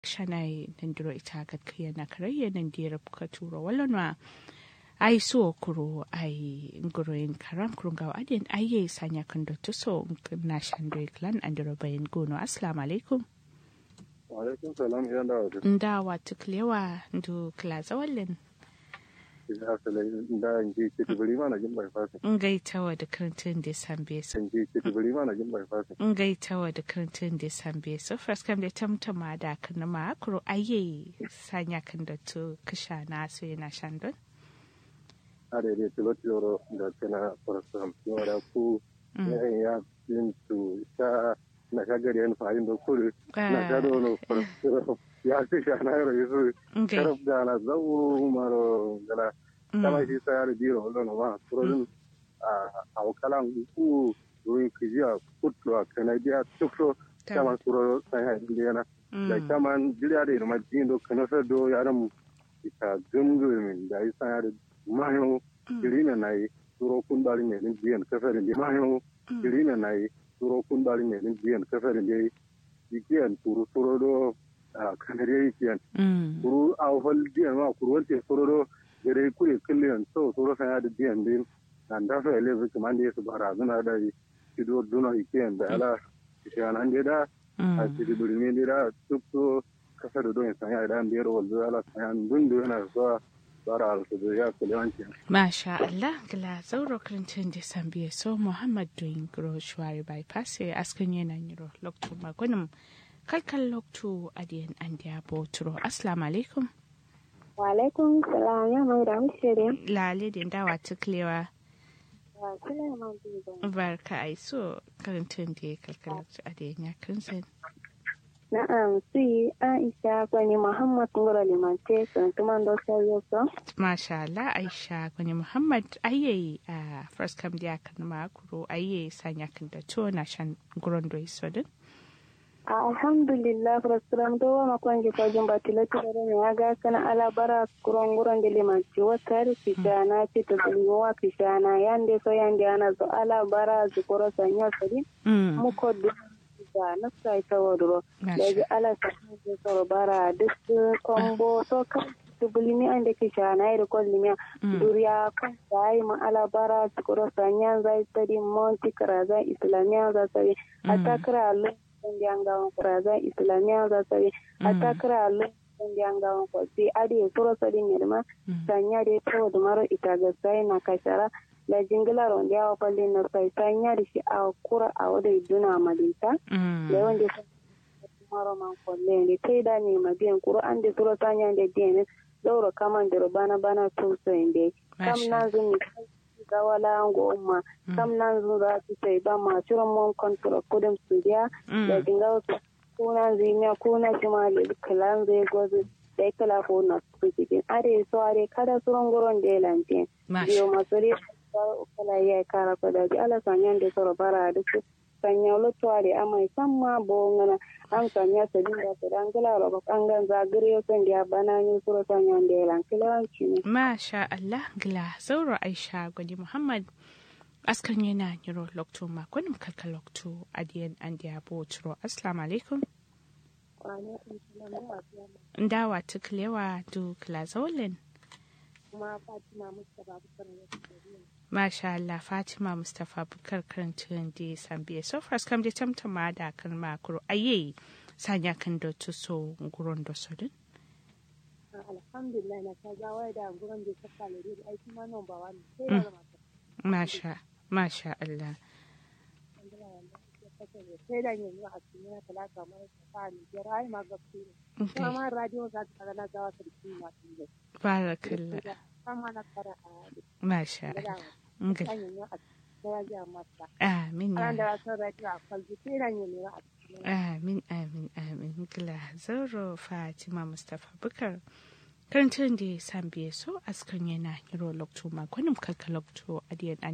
shanai nandiro ita gatkaya na karayya nandira buka turo walonwa ai so kuro ai nguroin karam kurun gawa adin aye sanya kan do tuso na shandoi clan andiro bayin gono assalamu alaikum wa alaikum salam ya da wata nda watu klewa ndu klaza wallen ya sala da nji ke tibiri mana jin bai fasa ngaitawa da karantin da sambe so nji ke tibiri mana jin bai fasa ngaitawa da karantin da sambe so first kam da tamtama da kan ma kuro aye sanya kan da to kisha na so yana shandon are de tilo tilo da kana farasam yora ku ya yin tu sa na ka gari an fa'in da kuri na ka do no farasam ya ce sha na yaro yusu karab da na zawu maro gala kama shi sa yaro biro wallo no ma turodin a wakalan ku ruin kijiya kutlo kana biya tukso kama turo sai ha indiana da kama jiriya da ma jindo kana sa do yaran ita gumgumin da isa yaro mayo kirina na yi turo kun dali ne din biyan kafarin da mayo kirina na yi turo kun dali ne din biyan kafarin da yikiyan turu turo do kanare yikiyan turu a wafal biyan ma kuru wance turo do gare kure killiyan so turo san yada biyan din nan da fa ele zuki man da yesu bara zuna da yi kido duna yikiyan da ala kishan an da a cikin birni da duk so kasar da don san yada biyar wanzu ala san yan dundu yana zuwa bara alfadu ya kulewanci. Masha Allah, gila zauro karantin da sambiya so Muhammad doing gro shwari bypass ya askan yana yiro lokto magunin kalkal lokto adiyan an da boturo. Assalamu alaikum. Wa alaikum salam ya mai da mushirin. Lale da dawa tuklewa. Wa Suleiman Bibo. Barka ai so karantin da kalkal lokto adiyan ya kansan. Na'am, si Aisha kwani Muhammad ngoro limante sun tuman do sayo so. Masha Allah Aisha kwani Muhammad aye a first kam dia kan ma kuro aye sanya kan da to na shan guron do isodin. Alhamdulillah frustram do wa makon ji ko jumba tilati da ne aga kana ala bara kuron guron de limanci wata rifita na ce to wa kishana yande so yande ana zo ala bara zukuro sanya sadi. Mu ko da na sai ta wadro da ji ala sa ne so bara duk kombo to kan tubulimi an da kisha na yi rikon limiya duriya kan da yi ma ala bara zukuro sanya zai sadi monti karaza islamiya za sadi hatta kira ndi angawan kuraza islamia za sabi ata kira lu ndi angawan ko si adi suro sadi nyelma sanya de to do maro itaga sai na kashara la jingla ron dia wa palli na sai sanya di shi a kura a wada duna madita le wonde maro man ko le ndi kai da ni mabiyan kuro ande suro sanya de dene dauro kaman de bana bana to so inde kam na zumi gawala ngo umma kam nan zura ti sai ba ma ciro mon kontro kudum studia da dinga su kuna zinya kuna jima le kalan zai gozu da kala ko na su cikin are so are kada suron goron de lante biyo masuri kala ya kara ko da ala sanyan de soro bara duk sanya lotto are amai samma bo ngana an sanya sabin da ta dangala ro kangan zagire son da bana ni suro sanya de lan kilanci ne Masha Allah gila zauro Aisha gwani Muhammad askan yana yiro lokto makonin kalka lokto adiyan an da yabo turo assalamu alaikum ndawa tuklewa du kila zaulin Masha Allah Fatima Mustapha Bukar karantun da Sambiya so far kam da tamtama da kan makuru aye sanya kan da tuso guron da sodin alhamdulillah na ta gawa da gurin da ta kalori da aiki ma nan ba wani sai da mata masha masha Allah sai da yanzu a cikin na talaka mara ta fa ni da rai ma gaske ne kuma ma radio za ta kana gawa sarki ma tun da barakallah kama na fara a masha Allah ngal amin ya da san radio a kwalji sai da yanzu a Amin, amin, amin. Gila Zauro Fatima Mustapha Bukar. Karantun da ya san biye so askan yana hiro lokto makonin kalka lokto adiyan